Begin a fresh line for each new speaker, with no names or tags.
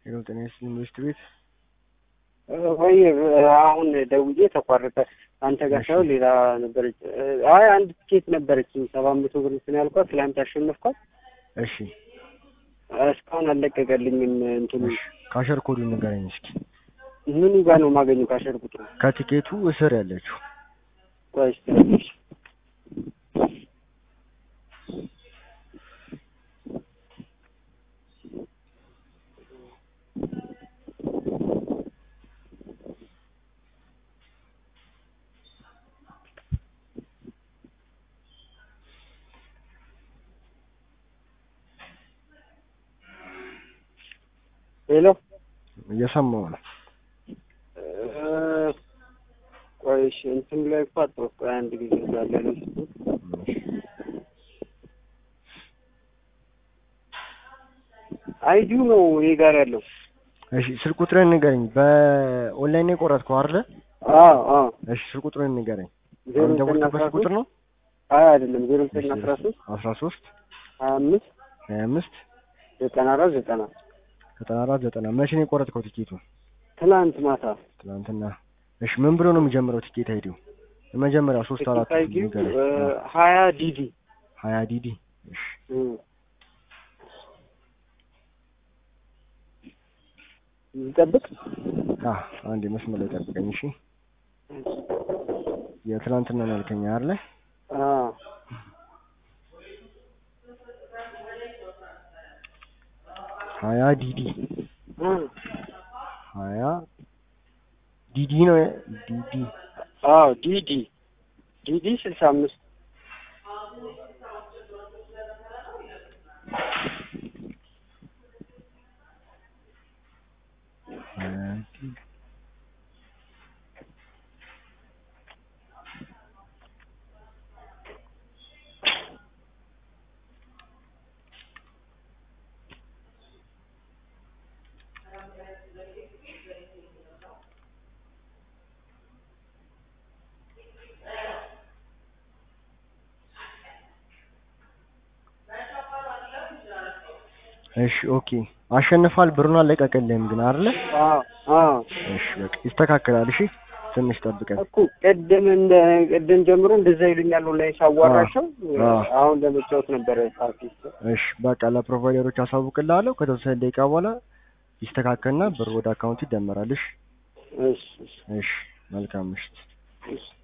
ሄሎ ጤና ይስጥልኝ ኢንቨስት ቤት
ወይ አሁን ደውዬ ተቋረጠ። አንተ ጋር ሳይሆን ሌላ ነበረች። አይ አንድ ትኬት ነበረችኝ ሰባት መቶ ብር እንትን ያልኳት ትላንት ያሸነፍኳት
እሺ
እስካሁን አልለቀቀልኝም። እንትኑ
እሺ ካሸር ኮዱ ንገረኝ እስኪ
ምኑ ጋር ነው የማገኘው? ካሸር ቁጥሩ
ከቲኬቱ እስር ያለችው
ቆይ እስኪ ትንሽ ሄሎ
እየሰማው ነው
ቆይ እሺ እንትን ላይ እኮ አጣሁ። ቆይ አንድ ጊዜ እንዳለ ነው አይዲው ነው ይሄ ጋር ያለው።
እሺ ስልክ ቁጥርን ንገረኝ በኦንላይን ነው የቆረጥከው አይደለ
አዎ አዎ
እሺ ስልክ ቁጥርን ንገረኝ
ዜሮ
አሁን
ዘጠኝ
ደወልክበት
አስራ
ስልክ ቁጥር
ሶስት
ነው
አይ አይደለም ዜሮ ዘጠኝ አስራ ሶስት
አስራ ሶስት
ሀያ አምስት
ሀያ አምስት
ዘጠና አራት ዘጠና
ዘጠና አራት ዘጠና መቼ ነው የቆረጥከው ቲኬቱ
ትናንት ማታ
ትናንትና እሺ ምን ብሎ ነው የሚጀምረው ቲኬት አይዲው የመጀመሪያ ሶስት አራት
አይዲው
ንገረኝ
ሀያ ዲዲ
ሀያ ዲዲ እሺ
ይጠብቅ
አ አንዴ መስመር ላይ ጠብቀኝ እሺ የትናንትና ነው ያልከኝ አይደለ
አዎ
ሀያ ዲዲ
እ
ሀያ ዲዲ ነው ዲዲ
አዎ ዲዲ ዲዲ ስልሳ አምስት
ሀያ ዲዲ እሺ ኦኬ አሸንፋል ብሩን አለቀቀልህም ግን አይደለ
አዎ አዎ
እሺ በቃ ይስተካከላል እሺ ትንሽ ጠብቀን
እኮ ቅድም እንደ ቅድም ጀምሮ እንደዛ ይሉኛል ላይ ሳዋራቸው
አዎ።
አሁን ለመጫወት ነበረ ሳፊ
እሺ በቃ ለፕሮቫይደሮች አሳውቅልሃለሁ ከተወሰነ ደቂቃ በኋላ ይስተካከልና ብር ወደ አካውንት ይደመራል እሺ
እሺ እሺ
እሺ መልካም ምሽት
እሺ